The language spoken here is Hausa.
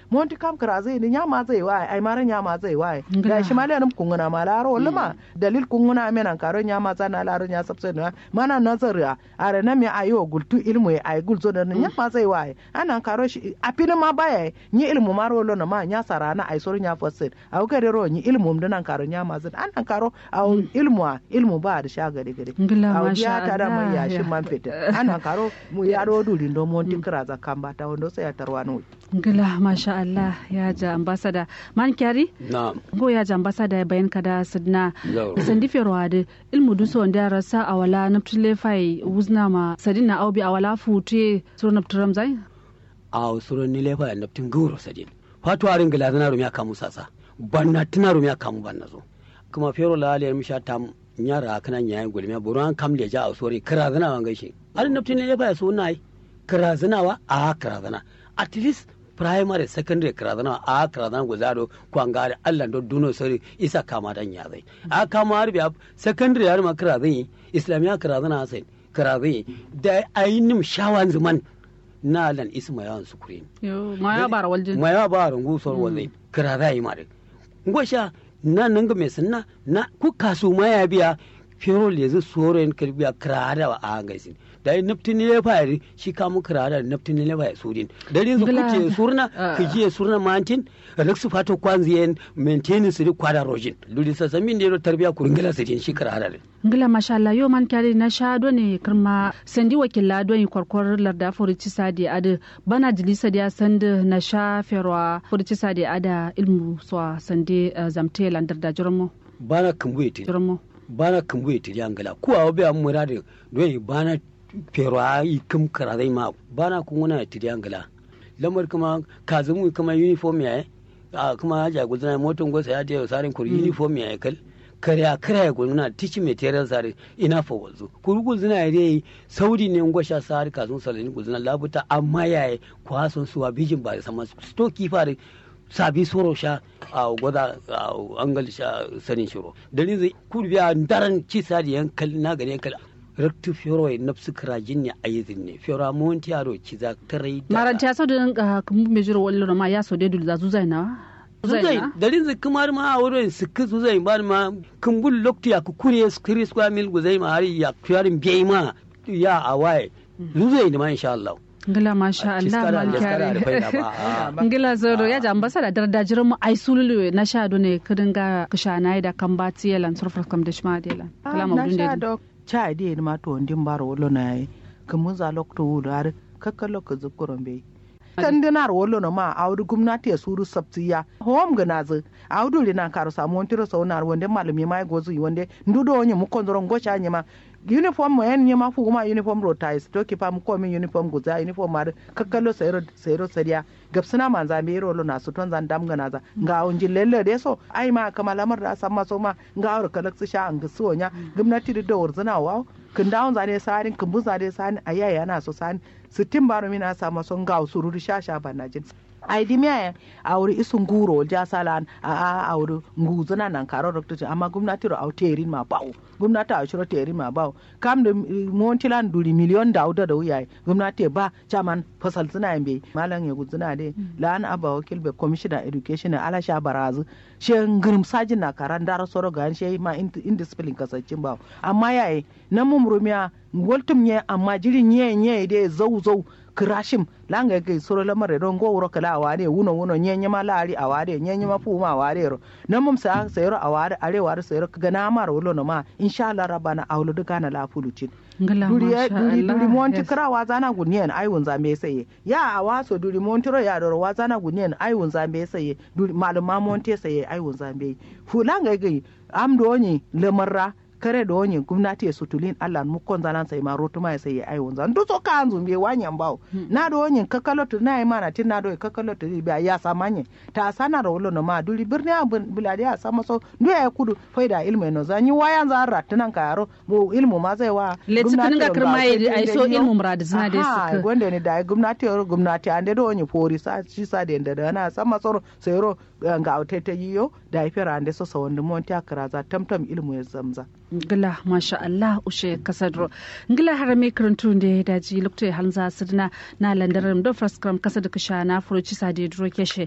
monti kam kra zai ni nyama zai wa ai mara nyama zai wa da shi male nan kunguna ma laro luma dalil kunguna menan karo nyama zana laro nya sabse na mana nazariya are na me ayo gultu ilmu ai gulzo da nyama zai wa ana karo shi apina ma baya ni ilmu maro lo na ma nya sarana ai soro nya fasid au gare ro ni ilmu mdan karo nyama zai ana karo au ilmu ilmu ba da sha gare gare au biya ta da mai ya shi man fita ana karo mu yaro dulin do monti kra za kamba ta wando sai ya tarwano ngila masha Allah ya ja ambasada man kyari na'am go ya ja ambasada bayan kada sidna sandi ferwade ilmu duso wanda rasa awala naptule fai wuzna ma sadina aubi awala futuye suru napturam zai a suru ni lefa naptin guro sadin fatu arin gila zana rumiya kamu sasa banna tuna rumiya kamu banna zo kuma fero la aliyar misha tam nyara kana nyayin gulmiya buran kam le ja a sori kira zana wan gaishe arin naptin lefa ya so nai kira zana wa a kira zana at least primary secondary kirazana a kirazana guzaro kwangare allah do duno sori isa kama dan ya zai a kama har biya secondary har ma kirazan islamiya kirazana sai kirazan da ayinim shawan zaman na lan isma yawan sukuri ma ya bara waljin ma ya bara ngusor wazai kirazai yi mare ngosha na nanga me sunna na ku kasu ma ya biya fero lezi soren kirbiya kirada wa a gaisin da yi naftini ne fayari shi kamu kirada da naftini ne fayari sudin da rinzu kuce surna kijiye surna mantin raksu fato kwanziyen maintenance su kwada rojin ludi sasamin da yaro tarbiya kuringila su shi kirada ne ngila masha Allah yo man kyari na sha do ne kirma sandi wakilla do yi kwarkwar larda furici sadi ada bana dilisa da sand na sha ferwa furici sadi ada ilmu so sandi zamte landar da jirmo bana kambuye ti jirmo bana kambuye ti angala ku awo be amura de do bana pero a yi kim kara zai ma bana kun wani ti angala lamar kuma kazumu kuma uniform ya a kuma ja gudana moton gosa ya je sarin kur uniform ya kal kare kare ya gudana tici material sare ina fa wazo kuru gudana ya dai saudi ne ngosha sare kazun salani gudana labuta amma yayi kwason suwa bijin ba da sama stoki fare sabi soro sha a gwada angal sha sanin shiro dalin zai kurbiya daren ci sadi yankal na gari yankal raktu fioro e nafsu krajin ne ayizin ne fioro monti aro ci za tarai da maran ta so da kumbu me jiro wallo ma ya so de dul za zuzai na zuzai dalin zai kumar ma a wurin sikki zuzai ba ma kumbul lokti ya ku kure skiri square mil guzai ma hari ya kuyarin biyi ma ya awaye zuzai ne ma insha Allah ngila masha Allah man kyare ngila zoro ya ja ambasada darda jiran mu ai sululu na sha do ne kudin ga kishana da kan ba tiyelan surfar kam da shma delan kala ma dun de cha de ma to ndin baro wolo na yi kumun za lokto wudu har kakkalo ka zukuron bai kan dinar wolo na ma audu gumnati ya suru sabtiya hom gana zu audu rina karo samu wantiro saunar wande malumi mai gozu wande ndudo onye mu kondoron gocha nyema uniform mo en nyema fu ma uniform ro tais to ki pam ko min uniform guza uniform mar kakkalo sayro sayro sariya gabsina man za me ro na su ton zan dam gana za nga on jillelle de so ai ma kama lamar da san maso ma nga aur kalak su sha an gsu nya gumnati da dawar zana wa kin dawon zane sarin kin bu zane sani ayaya yana so sani sittin baro mina sa maso nga sururu sha sha banajin ai di miya auri isu nguro ja salan a a auri nguzuna nan karo dokta amma gwamnati ro au terin ma bawo gwamnati a shiro terin ma bawo kam da montilan duri miliyon da auda da wuya gwamnati ba chaman fasal zina yambe malam ya guzuna de lan aba wakil be commissioner education ala sha barazu she ngirim sajin na karan dara soro gan she ma indiscipline kasancin bawo amma yayi nan mumrumiya woltum nye amma jiri nye nye de zau zau kirashim langa ke soro lamare don go wuro kala awade wuno wuno nyenye ma laari awade nyenye ma fu ma awade ro nan mum sa sayro awade are ware sayro ga na mar wulo no ma insha Allah rabana awlo duka na la fulucin duri duri duri monti kra wa zana gunyen ai wun zambe saye ya awaso duri monti ro ya doro wa zana gunyen ai wun zambe saye duri maluma monti saye ai wun zambe fu langa ke am do ni lemarra kare da wani gwamnati ya sutulin Allah mu kon zanan sai ma rotu ma sai ya ai wonza ndu so ka anzu me wanyan bawo na da wani kakalo to na mana tin na do kakalo to biya ya samanye ta sana da wolo no ma duri birni a bulade ya sama so ndu ya kudu faida ilmu no zanyi wayan za ratunan ka yaro mu ilmu ma zai wa gwamnati ga kirma ai so ilmu murad zina da suka gonde ne da gwamnati ya gwamnati ande do wani fori sa shi sa da da na sama so sai ro ga autete yiyo da ifira ande so sa wanda monti akara za tamtam ilmu ya zamza ngila masha Allah ushe kasadro ngila harame karantu da daji lokto hanza sidna na landaram do fraskram kasad kisha na furuci sade dro keshe